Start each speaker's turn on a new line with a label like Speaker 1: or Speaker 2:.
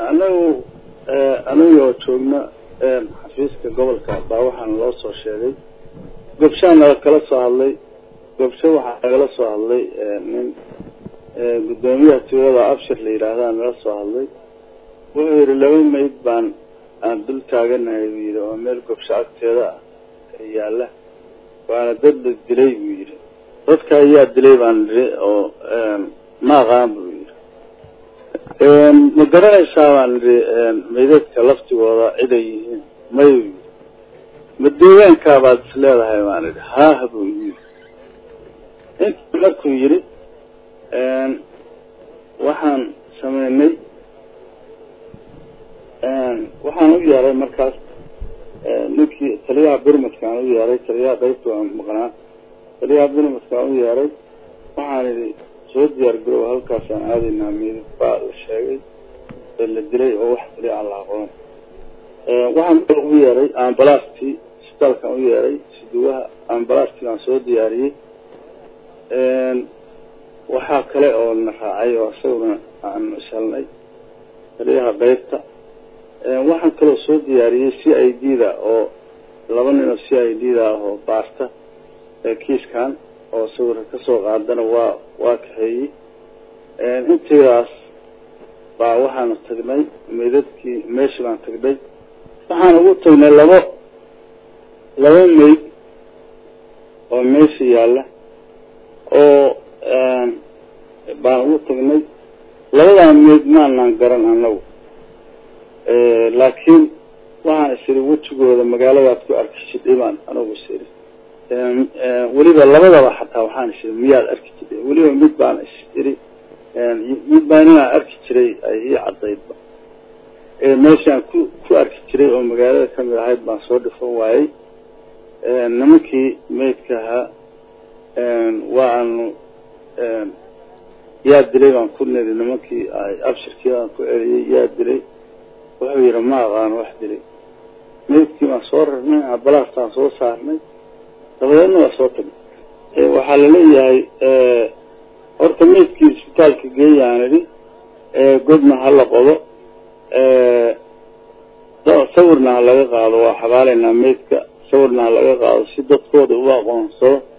Speaker 1: anagu anagoo joogna xafiiska gobolka baa waxaana loo soo sheegay gobshaan naga kala soo hadlay gobsho waxaa nagala soo hadlay nin guddoomiyaha tuulada abshir la yidhaahdaa nala soo hadlay wuxuu yidhi laba mayd baan aan dul taaganahay buu yidhi oo meel gobsho agteeda ah yaalla waana dad la dilay buu yidhi dadka ayaa dilay baan nidhi oo ma aqaan buu yidhi ma garanaysaa baan nidhi maydadka laftigooda ciday yihiin may buu yidhi ma deegaankaa baad is leedahay baan idhi haah buu yidhi intii markuu yidhi waxaan sameynay waxaan u yeeray markaas ninkii taliyaha birmadkaan u yeeray taliyaha qaybta waan maqnaa taliyaha birmadkaan u yeeray waxaan idhi soo diyaar garow halkaasaan aadaynaa meydad baa la sheegay ee la dilay oo wax taliya aan la aqoon waxaan kalo u yeeray ambalastii isbitaalkaan u yeeray siduwaha ambalastii baan soo diyaariyey waxaa kale oo na raacay oo isaguna aan shalnay taliyaha qaybta waxaan kaloo soo diyaariyey c i d da oo laba nin oo c i d da ah oo baarta kiiskan oo sawirka kasoo qaadana waa waa kaxeeyey intiidaas baa waxaanu tagnay meydadkii meeshii baan tagnay waxaan ugu tagnay labo laba meyd oo meesha yaalla oo baan ugu tagnay labadaa meyd maanaan garan anagu laakiin waxaan is idhi wejigooda magaaladaad ku arki jidhay baan anagu is idhi weliba labadaba xataa waxaan is idhi miyaad arki jidhay weliba mid baan is idhi mid baan inaan arki jiray ay ii cadaydba meeshaan ku ku arki jiray oo magaalada kamid ahayd baan soo dhifan waayey nimankii meydka ahaa waanu yaa dilay baan ku niri nimankii abshirkii baan ku celiyey yaa dilay wuxuu yidhi ma aqaano wax dilay meydkii baan soo rarnay ambalaastaan soo saarnay dabadeedna waa soo tagnay waxaa laleeyahay horta meydkii isbitaalka geeyaan idhi godna hala qodo sawirna ha laga qaado waa xabaalaynaa meydka sawirna ha laga qaado si dadkooda u aqoonsado